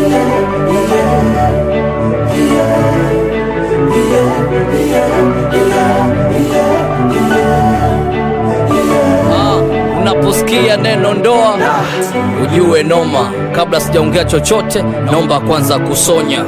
Ah, unaposikia neno ndoa ujue noma. Kabla sijaongea chochote, naomba kwanza kusonya.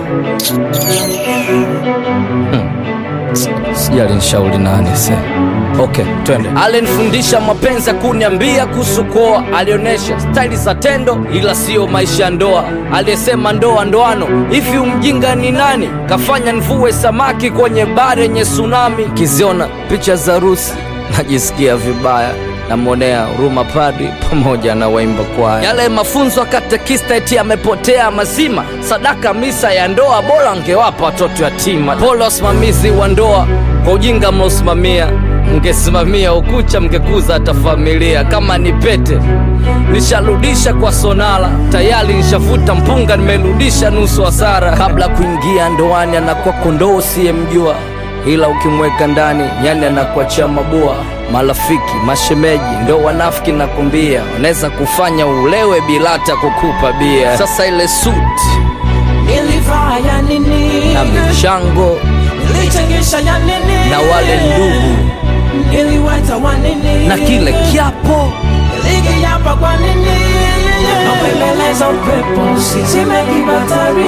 Sijali nishauri nani se. Okay, twende. Alinifundisha mapenzi ya kuniambia kuhusu kuoa, alionyesha staili za tendo, ila siyo maisha ya ndoa. Aliyesema ndoa ndoano, hivi umjinga ni nani? Kafanya nivue samaki kwenye bahari yenye tsunami. Kiziona picha za harusi najisikia vibaya namwonea huruma padri pamoja na waimba kwaya. Yale mafunzo ya katekista eti yamepotea mazima. Sadaka misa ya ndoa bora angewapa watoto yatima. Pole wasimamizi wa ndoa kwa ujinga mnaosimamia, mngesimamia ukucha, mngekuza hata familia. Kama ni pete nisharudisha kwa sonala, tayari nishavuta mpunga, nimerudisha nusu hasara. Kabla kuingia ndoani anakuwa kondoo usiyemjua ila ukimweka ndani nyani anakuachia mabua. Marafiki, mashemeji ndo wanafiki, nakwambia, wanaweza kufanya ulewe bila hata kukupa bia. Sasa ile suti Nilivaa ya nini? na michango Nilichangisha ya nini? na wale ndugu Niliwaita wa nini? na kile kiapo Nilikiapa kwa nini? Napembeleza upepo usizime kibatari.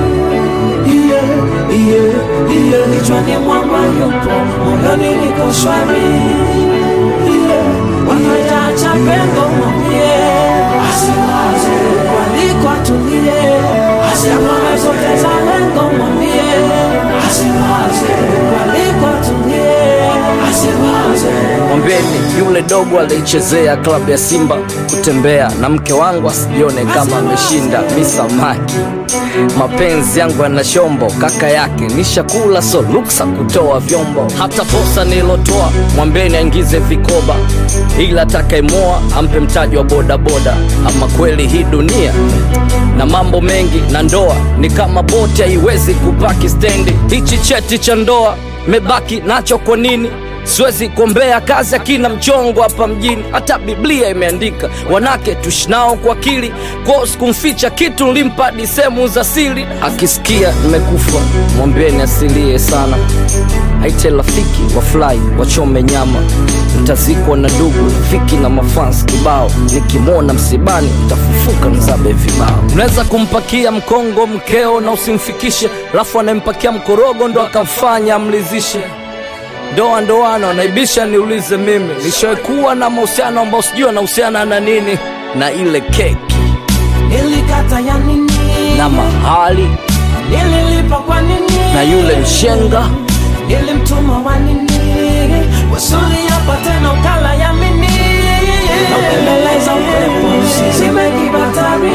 Yeah, yeah, yeah. Kichwani mwangu yupo, moyoni niko shwari. Yeah, wakajaacha pengo mwambie, asiwaze waliko atulie, asiamame zote za lengo mwambie, asiwaze waliko atulie, asiwaze mwambeni yule dogo alichezea klabu ya Simba kutembea na mke wangu asijione kama ameshinda misamaki. Mapenzi yangu yana shombo, kaka yake nishakula, so luksa kutoa vyombo. Hata posa nilotoa mwambeni aingize vikoba, ila atakayemoa ampe mtaji wa bodaboda. Ama kweli hii dunia na mambo mengi, na ndoa ni kama boti, haiwezi kupaki stendi. Hichi cheti cha ndoa mebaki nacho kwa nini? Siwezi kuombea kazi akina mchongo hapa mjini, hata Biblia imeandika wanake tushinao kwa akili. Kwao sikumficha kitu, nilimpa hadi sehemu za siri. Akisikia nimekufa mwambieni asilie sana, aite rafiki wafurahi wachome nyama. Mtazikwa na ndugu rafiki na mafans kibao, nikimwona msibani mtafufuka mzabe vibao. Unaweza kumpakia mkongo mkeo na usimfikishe, alafu anayempakia mkorogo ndo akamfanya amlizishe ndoa ndoano naibisha niulize mimi nishaikuwa na mahusiano ambao sijui anahusiana na nini na ile keki Nilikata ya nini? na mahali Nililipa kwa nini? na yule mshenga Nilimtuma wa nini? Wasuli hapa tena ukala ya mini. Napembeleza upepo usizime kibatari.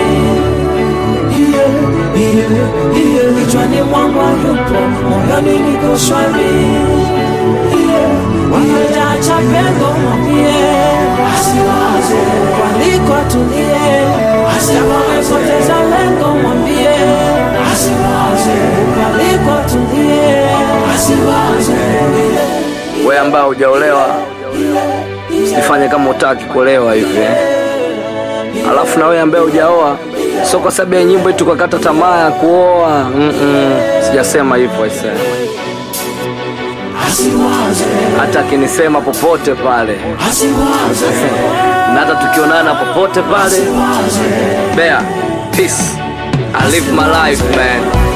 Yeah, yeah, yeah. Kichwani mwangu yupo, moyoni niko shwari. Yeah, wakajaacha pengo mwambie, asiwaze waliko atulie, asiamame zote za lengo mwambie, asiwaze waliko atulie, asiwaze we ambao hujaolewa usifanye kama utaki kuolewa hivi eh. alafu na wewe ambaye hujaoa sio kwa sababu ya nyimbo eti tukakata tamaa ya kuoa Mm-mm. sijasema hivyo aisee asiwaze hata akinisema popote pale asiwaze na hata tukionana popote pale Bear, peace I live my life man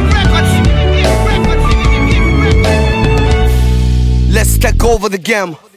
Let's take over the game.